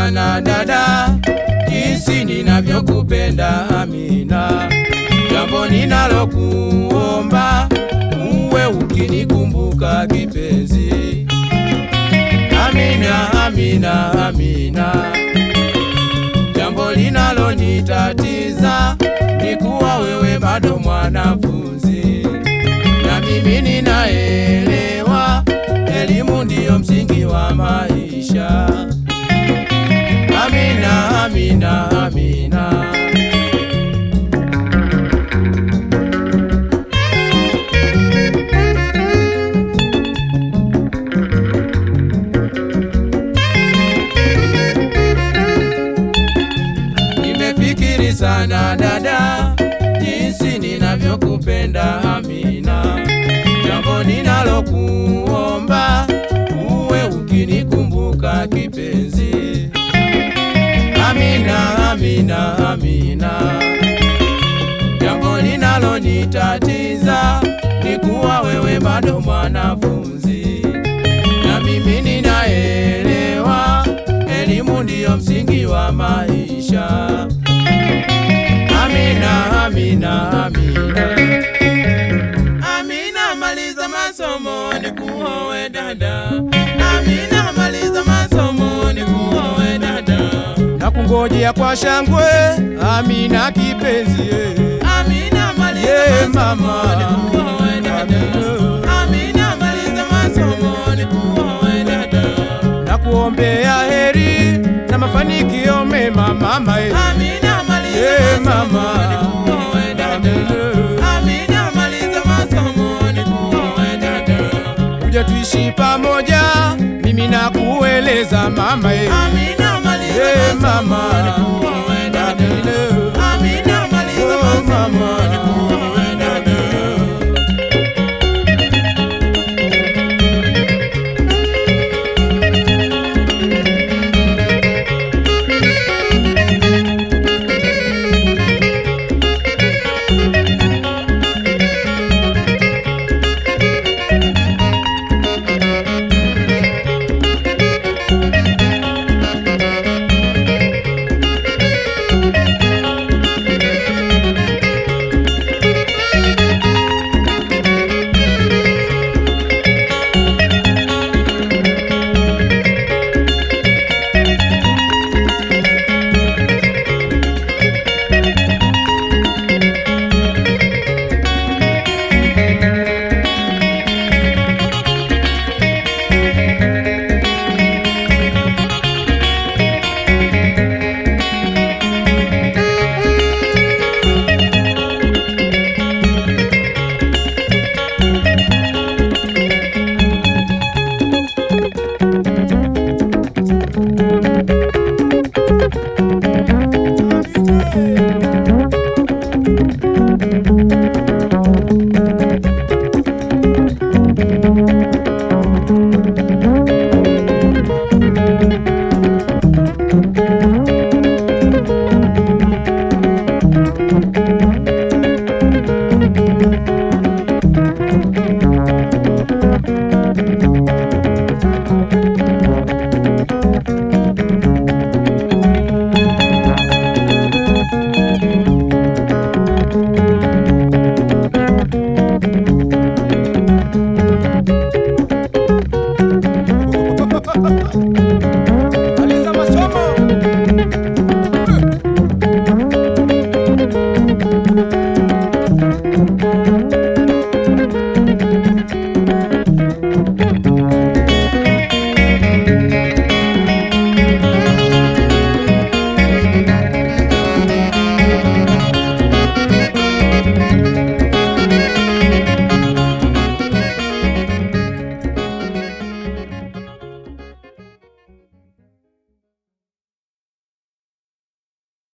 sana dada, jinsi ninavyokupenda Amina. Jambo ninalokuomba uwe ukinikumbuka kipenzi. Amina, Amina, Amina. Jambo linalonitatiza ni kuwa wewe bado mwanafunzi, na mimi ninaelewa elimu ndiyo msingi wa maisha. Amina, Amina, Amina. Nimefikiri sana dada, jinsi ninavyokupenda Amina. Jambo ninalokuomba uwe ukinikumbuka kipenzi. Amina, Amina, Amina. Jambo linalonitatiza ni kuwa wewe bado mwanafunzi, na mimi ninaelewa elimu ndiyo msingi wa maisha. Amina, Amina, Amina. Amina, maliza masomo nikuoe dada. Amina, maliza masomo nikuoe dada. Nakungojea kwa shangwe, Amina kipenzi eh. Amina, maliza Yeah, masomo mama. nikuoe dada. Amina. Amina, maliza masomo nikuoe dada. Nakuombea heri na mafanikio mema mama eh. Amina, maliza Yeah, masomo mama. nikuoe dada. Amina. Amina, maliza masomo nikuoe dada. Kuja tuishi pamoja, mimi nakueleza mama eh. Amina, maliza Yeah, masomo mama. nikuoe